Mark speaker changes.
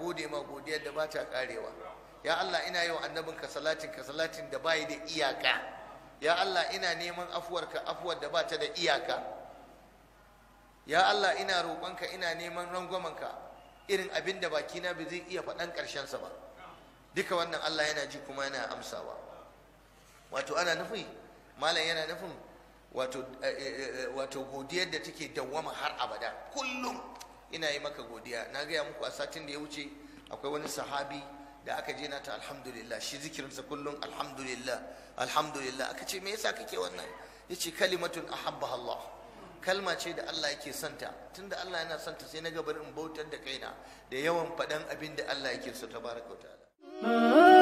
Speaker 1: gode ma godiyar da ba ta karewa ya Allah ina yi wa annabinka salatin ka salatin da bai da iyaka ya Allah ina neman afuwarka afuwar da ba ta da iyaka ya Allah ina roƙonka ina neman rangwamanka irin abin da bakina ba zai iya faɗan ƙarshensa ba duka wannan Allah yana ji kuma yana amsawa wato ana nufi malam yana nufin wato wato godiyar da take dawwama har abada kullum ina yi maka godiya na gaya muku a satin da ya wuce akwai wani sahabi da aka je na ta alhamdulillah shi zikirinsa kullum alhamdulillah alhamdulillah aka ce me yasa kake wannan yace kalimatun ahabba Allah kalma ce da Allah yake santa tunda Allah yana santa sai na ga bari in bautar da kaina da yawan faɗan abin da Allah yake so tabaraka wa ta'ala